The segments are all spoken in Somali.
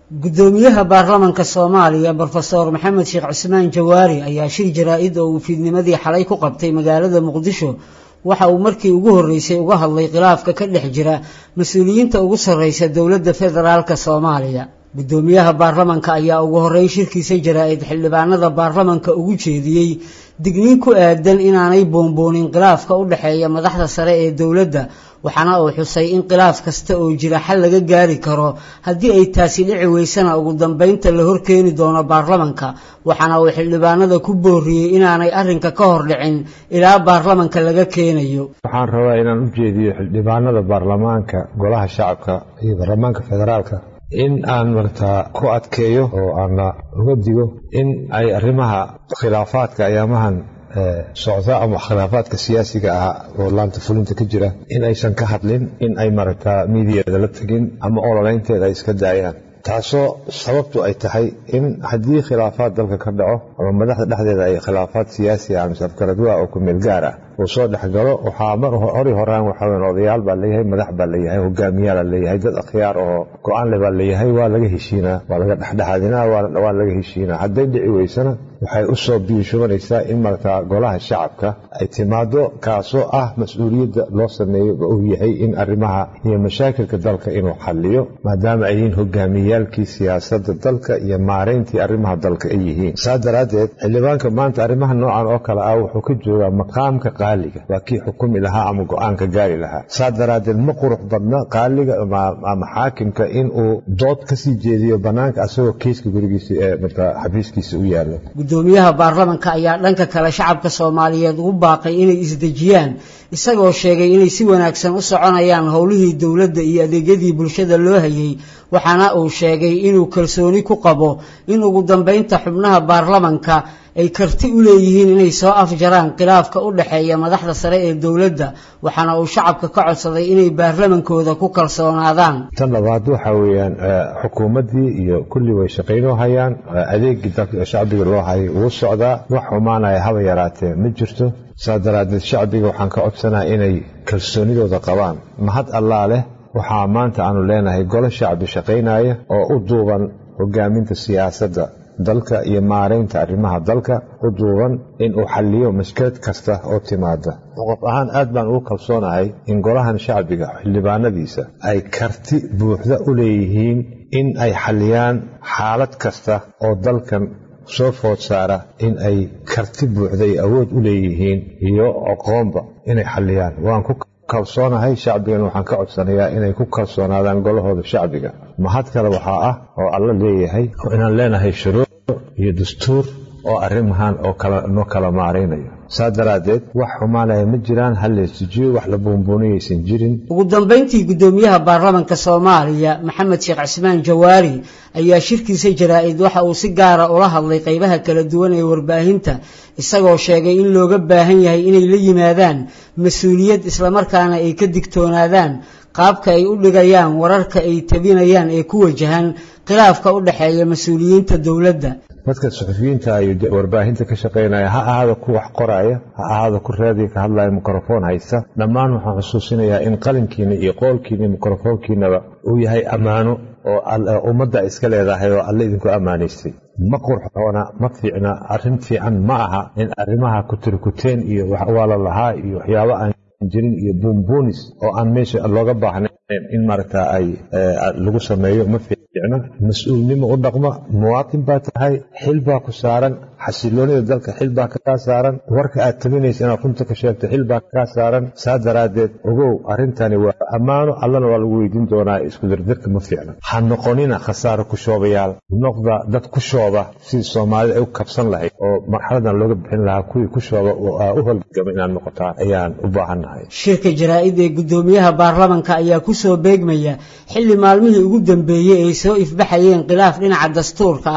guddoomiyaha baarlamanka soomaaliya brofesor maxamed sheekh cismaan jawaari ayaa shir jaraa-id oo uu fiidnimadii xalay ku qabtay magaalada muqdisho waxa uu markii ugu horreysay uga hadlay khilaafka ka dhex jira mas-uuliyiinta ugu sarreysa dowladda federaalk soomaaliya guddoomiyaha baarlamanka ayaa ugu horreyn shirkiisa jaraa-id xildhibaanada baarlamanka ugu jeediyey digniin ku aadan inaanay boonboonin khilaafka u dhexeeya madaxda sare ee dowladda waxaana uu xusay in khilaaf kasta oo jira xal laga gaari karo haddii ay taasi dhici weysana ugu dambeynta la horkeeni doono baarlamanka waxaana uu xildhibaanada ku booriyey inaanay arrinka ka hor dhicin ilaa baarlamanka laga keenayo waxaan rabaa inaan u jeediyo xildhibaanada baarlamaanka golaha shacabka iyo baarlamaanka federaalka in aan martaa ku adkeeyo oo aana uga digo in ay arrimaha khilaafaadka ayaamahan socda ama khilaafaadka siyaasiga ah oo laanta fulinta ka jira in aysan ka hadlin in ay maragtaa miidiyeeda la tegin ama ololeynteeda ay iska daayaan taasoo sababtu ay tahay in haddii khilaafaad dalka ka dhaco ama madaxda dhexdeeda ay khilaafaad siyaasi ah mise afkaradwa oo ku meel gaar ah uu soo dhexgalo waxaa mar hori horaan waxaa weyn odayaal baa leeyahay madax baa leeyahay hogaamiyaala leeyahay dad akhyaar oo go-aan le baa leeyahay waa laga heshiinaa waa laga dhexdhexaadinaa waa laga heshiinaa hadday dhici weysana waxay u soo biinshubanaysaa in markaa golaha shacabka ay timaado kaasoo ah mas-uuliyadda loo sameeyo uu yahay in arrimaha iyo mashaakilka dalka inuu xalliyo maadaama ay yihiin hogaamiyaalkii siyaasadda dalka iyo maarayntii arrimaha dalka ay yihiin saa daraaddeed xildhibaanka maanta arrimaha noocan oo kale ah wuxuu ka joogaa maqaamka qaaliga waa kii xukumi lahaa ama go-aanka gaari lahaa saa daraaddeed ma qurux badna qaaliga ama xaakimka inuu dood kasii jeediyo bannaanka asagoo kiiska gurigiisa ee markaa xafiiskiisa u yaallo guddoomiyaha baarlamanka ayaa dhanka kale shacabka soomaaliyeed ugu baaqay inay isdejiyaan isagoo sheegay inay si wanaagsan u soconayaan howlihii dowladda iyo adeegyadii bulshada loo hayay waxaana uu sheegay inuu kalsooni ku qabo in ugu dambeynta xubnaha baarlamanka ay karti u leeyihiin inay soo afjaraan khilaafka u dhexeeya madaxda sare ee dowladda waxaana uu shacabka ka codsaday inay baarlamankooda ku kalsoonaadaan tan labaad waxa weeyaan xukuumaddii iyo kulli way shaqaynoo hayaan adeegii dalka shacbiga loo hayay wuu socdaa wax xumaanaya haba yaraatee ma jirto saa daraaddeed shacbiga waxaan ka codsanaa inay kalsoonidooda qabaan mahad allaa leh waxaa maanta aanu leenahay golo shacbi shaqaynaya oo u duuban hogaaminta siyaasadda dalka iyo maaraynta arrimaha dalka u duuban inuu xalliyo mashkilad kasta oo timaada qof ahaan aad baan ugu kalsoonahay in golahan shacbiga xildhibaanadiisa ay karti buuxda u leeyihiin in ay xalliyaan xaalad kasta oo dalkan soo food saara in ay karti buuxda iyo awood u leeyihiin iyo aqoonba inay xalliyaan waan ku kalsoonahay shacbigan waxaan ka codsanayaa inay ku kalsoonaadaan golahooda shacbiga mahad kale waxaa ah oo alla leeyahay oo inaan leenahay shuruuc iyo dastuur oo arrimahan oo noo kala maaraynayo saa daraaddeed wax xumaanaya ma jiraan halleesijiyo wax la buunbuuniyaysan jirin ugu dambeyntii guddoomiyaha baarlamanka soomaaliya maxamed sheekh cismaan jawaari ayaa shirkiisa jaraa-id waxa uu si gaara ula hadlay qaybaha kala duwan ee warbaahinta isagoo sheegay in looga baahan yahay inay la yimaadaan mas-uuliyad islamarkaana ay ka digtoonaadaan qaabka ay u dhigayaan wararka ay tabinayaan ee ku wajahan khilaafka u dhexeeya mas-uuliyiinta dowladda dadka suxufiyiinta iyo warbaahinta ka shaqaynaya ha ahaada ku wax qoraya ha ahaada ku raadiga ka hadlaya mikrofoon haysta dhammaan waxaan xusuusinayaa in qalinkiina iyo qoolkiina iyo mikrofoonkiinaba uu yahay ammaano oo ummadda iska leedahay oo alle idinku ammaanaystay ma qurxoona ma fiicna arrin fiican ma aha in arrimaha kutirkuteen iyo waa la lahaa iyo waxyaabo aan jirin iyo buunbuunis oo aan meesha looga baahnayn in maaragta ay lagu sameeyo ma fiicna mas-uulnimo u dhaqma muwaatin baa tahay xil baa ku saaran xasiloonida dalka xil baa kaa saaran warka aad tabinaysa inaad runta ka sheegto xil baa kaa saaran saa daraaddeed ogow arrintani waa ammaano allana waa lagu weydiin doonaa isku dirdirka ma fiicna ha noqonina khasaaro ku shoobayaal noqda dad ku shooba sidii soomaalida ay u kabsan lahayd oo marxaladan looga bixin lahaa kuwii ku shooba u holgama inaad noqotaan ayaan u baahannahay shirka jaraa-id ee guddoomiyaha baarlamanka ayaa ku soo beegmaya xilli maalmihii ugu dambeeyey ay soo ifbaxayeen khilaaf dhinaca dastuurka ah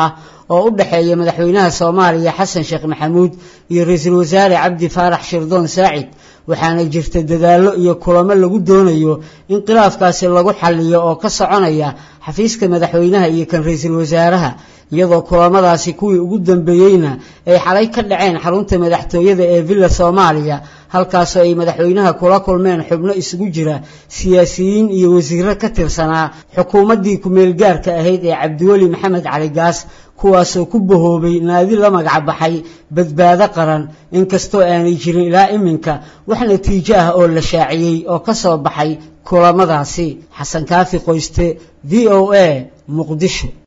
oo u dhexeeya madaxweynaha soomaaliya xasan sheekh maxamuud iyo ra-iisul wasaare cabdi faarax shirdoon saacid waxaana jirta dadaallo iyo kulamo lagu doonayo in khilaafkaasi lagu xalliyo oo ka soconaya xafiiska madaxweynaha iyo kan ra-iisul wasaaraha iyadoo kulamadaasi kuwii ugu dambeeyeyna ay xalay ka dhaceen xarunta madaxtooyada ee villa soomaaliya halkaasoo ay madaxweynaha kula kulmeen xubno isugu jira siyaasiyiin iyo wasiiro ka tirsanaa xukuumaddii ku-meelgaarka ahayd ee cabdiweli maxamed cali gaas kuwaasoo ku bahoobay naadi la magac baxay badbaado qaran inkastoo aanay jirin ilaa iminka wax natiijo ah oo la shaaciyey oo ka soo baxay kulamadaasi xasan kaafi qoyste v o a muqdisho